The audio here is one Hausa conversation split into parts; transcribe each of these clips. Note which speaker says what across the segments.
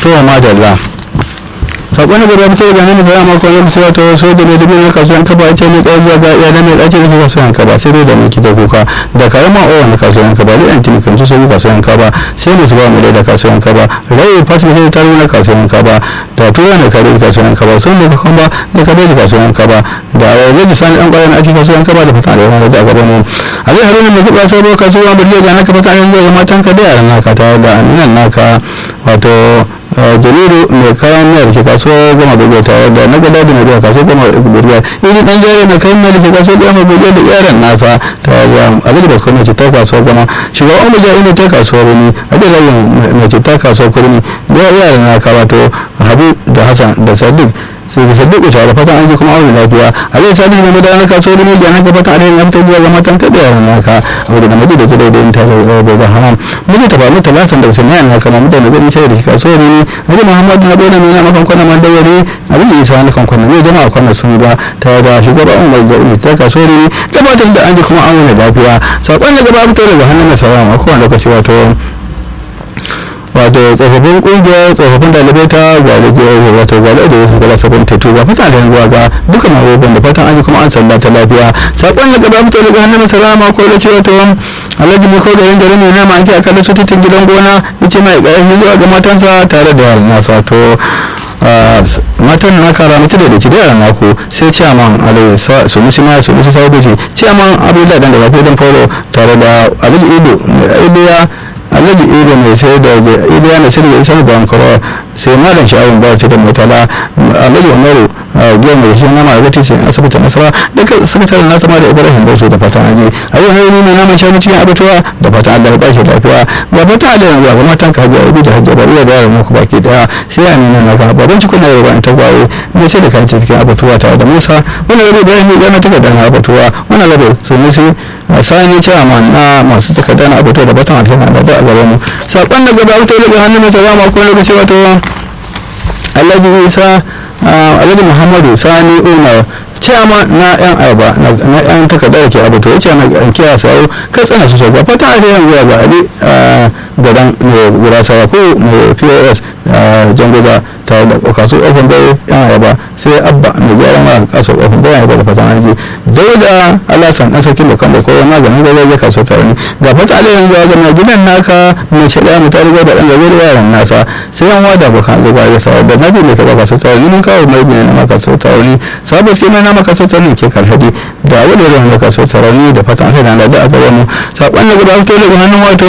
Speaker 1: to ma dalla sakon da gaba mutum da nan da ya mako ne mutum wato so da ne dubi na kasuwan kaba ya ce ne kai zuwa ga iyalan mai ɗaci da kasuwan kaba sai dai da miki da kuka da karama o wani kasuwan kaba da yanti kan su sai kasuwan kaba sai ne su ba mu da kasuwan kaba rai fasmi sai ta na kasuwan kaba da tura ne kare kasuwan kaba sun da kuma da kare da kasuwan kaba da rage sani an kwayan a cikin kasuwan kaba da fata da wani da gaba mu a zai harin da kuka sai kasuwan burge ga naka fata yanzu ga matan ka da yaran naka ta da nan naka wato jariru mai kayan miyar ke kaso gama bugu tare da na gada da na biya kaso gama bugu irin dan jari mai kayan miyar ke kaso gama bugu da yaran nasa ta da abin da kuma ce ta kaso gama shugaban abuja ina ta kaso wani abin da yin mai ce ta kaso kurmi da yaran na wato habu da hassan da sadiq sai da sadiq ta da fatan an ji kuma aure lafiya a zai sabi da madana ka so ne gana ka fatan alheri ya fito zuwa ga matan ka da yaran naka abu da namiji da zai da ta da da haram miji ta ba mu talasan da sai ne kama mutane zai shi da ka so ne nabi muhammad na dole ne na makan kwana man dawari abin da isa na kan kwana ne jama'a kwana sun ba ta da shugaban umar da ta ka so ne tabbatar da an ji kuma aure lafiya sakon da gaba fito daga hannun nasara a kowane lokaci wato wato tsofaffin kungiyar tsofaffin dalibai ta gwalaje wato gwalaje da wasu kala sabon tetu ga fata da yanzuwa ga duka mabobin da fatan an yi kuma an salla ta lafiya sakon da gaba fito daga hannun salama ko da cewa to alhaji mai ko garin garin ne na ma ake akalla su titin gidan gona yace mai ƙarfi zuwa ga matansa tare da yaran nasa to matan na kara mutu da dake da yaran naku sai ciyaman alai su musu ma su musu sabu ce ciyaman abdullahi dan da wafi dan faro tare da alhaji ido iliya alhaji ido mai sai da iliya na sai da isa da bankaro sai malam sha'awun ba ce da mutala alhaji umaru biyan mai shi nama da titin asibiti nasara duka sakataren nasa ma da ibrahim bausu da fatan aji a yau ne nuna naman shanu cikin abatuwa da fatan allah ya ba shi lafiya ga fatan allah ya zuwa ga matan ka hajiya ibi da hajjar bariya da yaran muku baki daya sai ya nuna na ka baban cikin na yau ba ta gwaye ne ce da kan cikin abatuwa tare da musa wannan rabu ibrahim ya gana takarda na abatuwa wannan rabu su musu sani chairman na masu takarda na abatuwa da fatan alheri da a gaba mu sakon da gaba wuta daga hannun mai sarama ko lokaci wato alhaji isa alhaji muhammadu sani umar ciyama na yan arba na yan takarda da ke abu to yace na kiya sau kai tsana su sauka fata a yan zuwa ga ali gadan mai gurasa ko mai pos jangoza tare da kasu ofin bai yan arba sai abba mai gyaran ma kasu ofin bai yan arba da fatan aji dauda alasan an sarkin da kan da kowa maganin gaba ya kasu tare ne ga fata a yan zuwa ga mai gidan naka mai shaɗa mu tare da ɗan gabe da yaran nasa sai yan wada bukan zuwa ya sa da nabi ne ka ba kasu tare ne mun kawo mai ne na maka sau tare ne sabon ke mai na maka sau tare ne ke karhadi da wani da maka sau tare ne da fatan aka na da aka wani sakon da guda fito daga hannun wato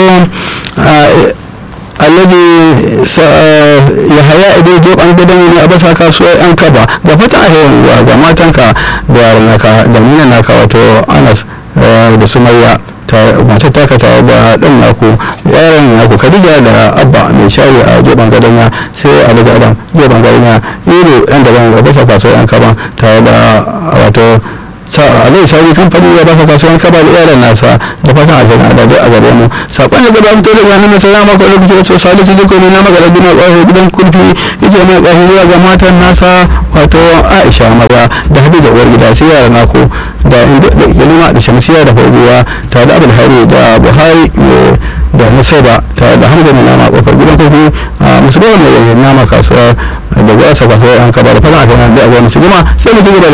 Speaker 1: alladhi ya haya idan jo an gidan ne a basa kasuwa yan kaba ga fatan a yawan ga matanka da yaran naka da nuna naka wato anas da sumayya matar taka tare da ɗan naku yaran naku kadija da abba mai shayi a joban gadanya sai alhaji adam joban gadanya iro ɗan daban ga basa kasuwa yan kaba tare da wato alai sauri kamfani ya baka kasuwan kaba da yaran nasa da fatan aljanna da dai a gare mu sakon da gaba fito daga nan sai ma ko lokaci da salisu jiko ne na magana gina kwaho gidan kurfi yace mai kwaho zuwa ga matan nasa wato Aisha maza da Hadiza uwar gida sai yaran naku da inda da ilima da shamsiya da fauziya tare da Abdul Hari da Buhari da Nusaiba tare da Hamza mai nama kofar gidan kurfi musulman mai nama kasuwa da gwasa kasuwa yan kaba da fatan aljanna da a gare mu sai mu ci gaba